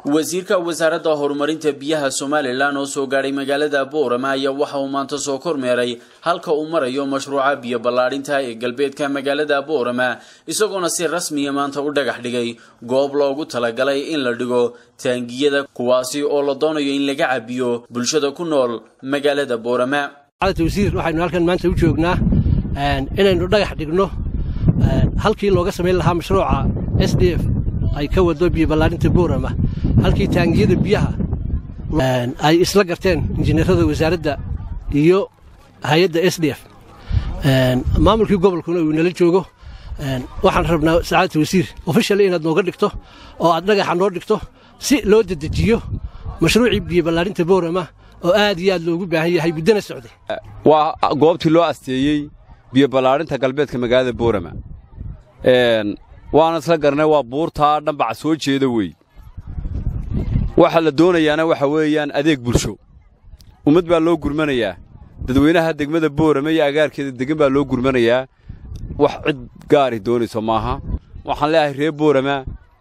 wasiirka wasaaradda horumarinta biyaha somalilan oo soo gaadhay magaalada boorama ayaa waxa uu maanta soo kormeeray halka uu marayo mashruuca biyo ballaadhinta ee galbeedka magaalada boorama isagoona si rasmiya maanta u dhagax dhigay goob loogu talagalay in la dhigo taangiyada kuwaasi oo la doonayo in laga cabiyo bulshada ku nool magaalada boorama wasiir waxaynu halkan maanta u joognaa inaynu dhagax dhigno halkii looga samayn lahaa mashruuca s d f ay ka wado biyo ballaadhinta boorama halkii taangiyada biyaha ay isla garteen injineerada wasaaradda iyo hay-adda s d f maamulkii gobolkuna uu nala joogo waxaan rabnaa sacaadata wasiir ofishali inaad nooga dhigto oo aad dhagaxa noo dhigto si loo dedejiyo mashruucii biyo ballaadhinta boorama oo aad iyo aad loogu baahan yahay muddana socday waa goobtii loo asteeyey biyo ballaadhinta galbeedka magaalada boorama waana isla garanay waa buurtaa dhambaca soo jeeda wey waxa la doonayaana waxa weeyaan adeeg bulsho ummad baa loo gurmanayaa dadweynaha degmada boorama iyo agaarkeeda degan baa loo gurmanayaa wax cid gaari doonayso maaha waxaan leeyahay reer boorama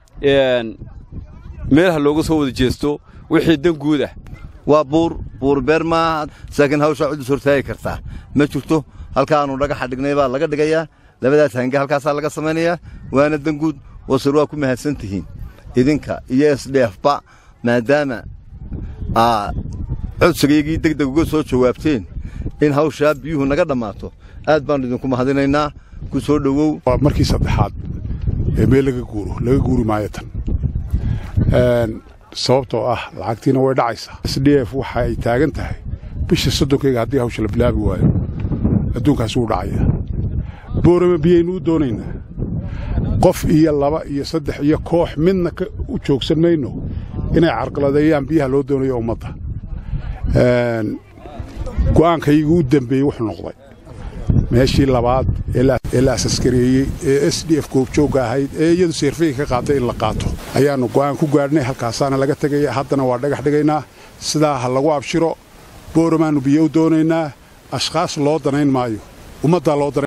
meelaha looga soo wada jeesto wixii dan guud ah waa buur buurbeer maaha saakiin hawshaa cid is hortaagi kartaa ma jirto halkaannu dhagaxa dhignay baa laga dhigayaa labadaas hange halkaasaa laga samaynayaa waana danguud wasir waa ku mahadsan tihiin idinka iyo esdheefba maadaama aa codsigaygii degdeg uga soo jawaabteen in hawshaa biyuhu naga dhammaato aad baannu idinku mahadinaynaa ku soo dhowow waa markii saddexaad ee meel laga guuro laga guuri maayo tan sababtoo ah lacagtiina way dhacaysaa s d f waxa ay taagan tahay bisha soddonkayga haddii hawsha la bilaabi waayo adduunkaas wuu dhacaya boorama biyaynu u doonaynaa qof iyo laba iyo saddex iyo koox midna u joogsan mayno inay carqaladeeyaan biyaha loo doonayo ummadda go'aankaygu u dembeeyey wuxuu noqday meeshii labaad ee la asaskareeyey ee s d f goobjoogga ahayd ee iyadu seerfayga ka qaatay in la qaato ayaannu go'aan ku gaadhnay halkaasaana laga tegaya haddana waa dhagax dhigaynaa sidaa ha lagu abshiro booramaannu biyo u doonaynaa ashkhaas loo danayn maayo ummaddaa loo